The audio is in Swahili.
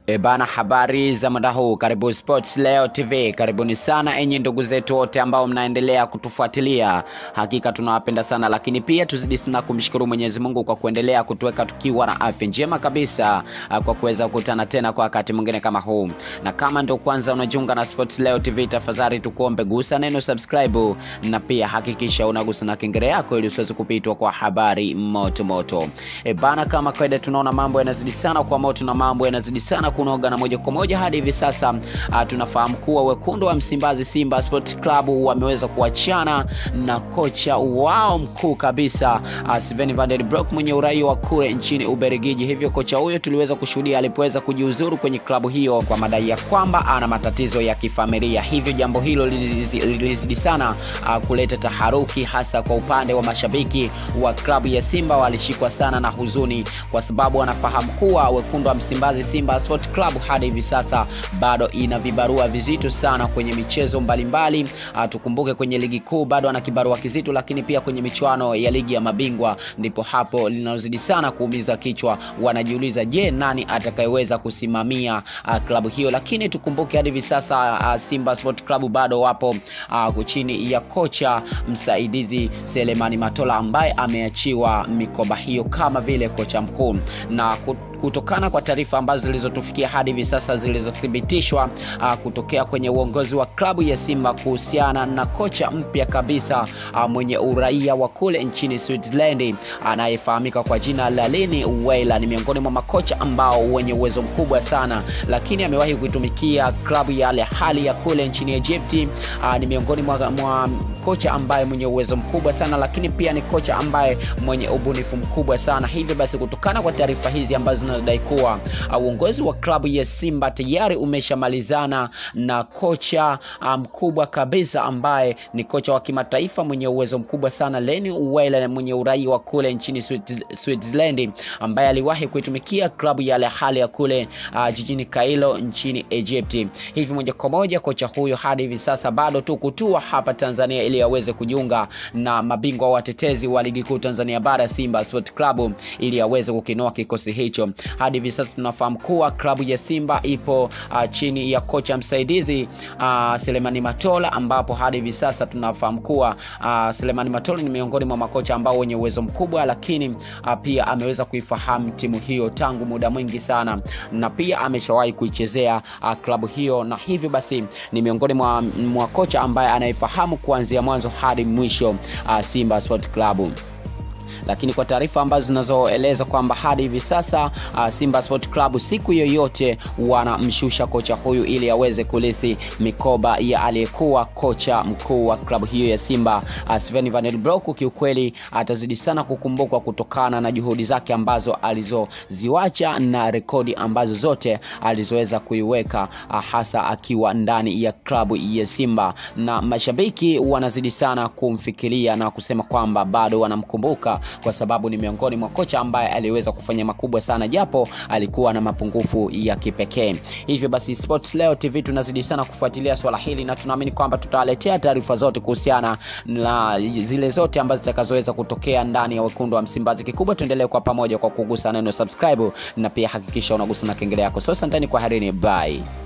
E bana, habari za muda huu, karibu Sports Leo TV. Karibuni sana enyi ndugu zetu wote ambao mnaendelea kutufuatilia, hakika tunawapenda sana, lakini pia tuzidi sana kumshukuru Mwenyezi Mungu kwa kuendelea kutuweka tukiwa na afya njema kabisa, ah, kwa kuweza kukutana tena kwa wakati mwingine kama huu. Na kama ndio kwanza unajiunga na Sports Leo TV, tafadhali tukuombe gusa neno subscribe, na pia hakikisha unagusa na kengele yako ili usiweze kupitwa kwa habari moto moto. E bana, kama kawaida tunaona mambo yanazidi sana kwa moto na mambo yanazidi sana kunoga na moja kwa moja hadi hivi sasa uh, tunafahamu kuwa wekundu wa Msimbazi Simba Sport Club wameweza kuachana na kocha wao mkuu kabisa uh, Sven van der Broek mwenye uraia wa kule nchini Ubelgiji. Hivyo kocha huyo tuliweza kushuhudia alipoweza kujiuzuru kwenye klabu hiyo kwa madai ya kwamba ana matatizo ya kifamilia. Hivyo jambo hilo lilizidi sana uh, kuleta taharuki hasa kwa upande wa mashabiki wa klabu ya Simba, walishikwa sana na huzuni kwa sababu wanafahamu kuwa wekundu wa Msimbazi Simba Sport Club hadi hivi sasa bado ina vibarua vizito sana kwenye michezo mbalimbali. Uh, tukumbuke kwenye ligi kuu bado ana kibarua kizito, lakini pia kwenye michuano ya ligi ya mabingwa ndipo hapo linalozidi sana kuumiza kichwa. Wanajiuliza, je, nani atakayeweza kusimamia uh, klabu hiyo? Lakini tukumbuke hadi hivi sasa uh, Simba Sport Club bado wapo uh, chini ya kocha msaidizi Selemani Matola ambaye ameachiwa mikoba hiyo kama vile kocha mkuu na kutokana kwa taarifa ambazo zilizotufikia hadi hivi sasa zilizothibitishwa uh, kutokea kwenye uongozi wa klabu ya Simba kuhusiana na kocha mpya kabisa uh, mwenye uraia wa kule nchini Switzerland anayefahamika kwa jina la Lini Weiler. Ni miongoni mwa makocha ambao wenye uwezo mkubwa sana, lakini amewahi kuitumikia klabu ya Al Ahly ya kule nchini Egypt. Uh, ni miongoni mwa, mwa kocha ambaye mwenye uwezo mkubwa sana, lakini pia ni kocha ambaye mwenye ubunifu mkubwa sana. Hivyo basi kutokana kwa taarifa hizi ambazo zinadai kuwa uongozi wa klabu ya Simba tayari umeshamalizana na kocha mkubwa um, kabisa ambaye ni kocha wa kimataifa mwenye uwezo mkubwa sana Leni Weiler mwenye uraia wa kule nchini Switzerland ambaye aliwahi kuitumikia klabu ya Al Ahly ya kule uh, jijini Kairo nchini Egypt. Hivi moja kwa moja kocha huyo hadi hivi sasa bado tu kutua hapa Tanzania ili aweze kujiunga na mabingwa watetezi wa ligi kuu Tanzania bara Simba Sport Club ili aweze kukinoa kikosi hicho. Hadi hivi sasa tunafahamu kuwa klabu ya Simba ipo uh, chini ya kocha msaidizi uh, Selemani Matola, ambapo hadi hivi sasa tunafahamu kuwa uh, Selemani Matola ni miongoni mwa makocha ambao wenye uwezo mkubwa, lakini uh, pia ameweza kuifahamu timu hiyo tangu muda mwingi sana, na pia ameshawahi kuichezea uh, klabu hiyo, na hivyo basi ni miongoni mwa, mwa kocha ambaye anaifahamu kuanzia mwanzo hadi mwisho uh, Simba Sport Club lakini kwa taarifa ambazo zinazoeleza kwamba hadi hivi sasa uh, Simba Sport Club siku yoyote wanamshusha kocha huyu ili aweze kurithi mikoba ya aliyekuwa kocha mkuu wa klabu hiyo ya Simba uh, Sven van der Broek. Kiukweli atazidi sana kukumbukwa kutokana na juhudi zake ambazo alizoziwacha na rekodi ambazo zote alizoweza kuiweka uh, hasa akiwa ndani ya klabu ya Simba, na mashabiki wanazidi sana kumfikiria na kusema kwamba bado wanamkumbuka kwa sababu ni miongoni mwa kocha ambaye aliweza kufanya makubwa sana japo alikuwa na mapungufu ya kipekee. Hivyo basi, Sports Leo TV tunazidi sana kufuatilia swala hili na tunaamini kwamba tutawaletea taarifa zote kuhusiana na zile zote ambazo zitakazoweza kutokea ndani ya wekundu wa Msimbazi. Kikubwa tuendelee kwa pamoja kwa kugusa neno subscribe na pia hakikisha unagusa na kengele yako. So asanteni kwa harini, bye.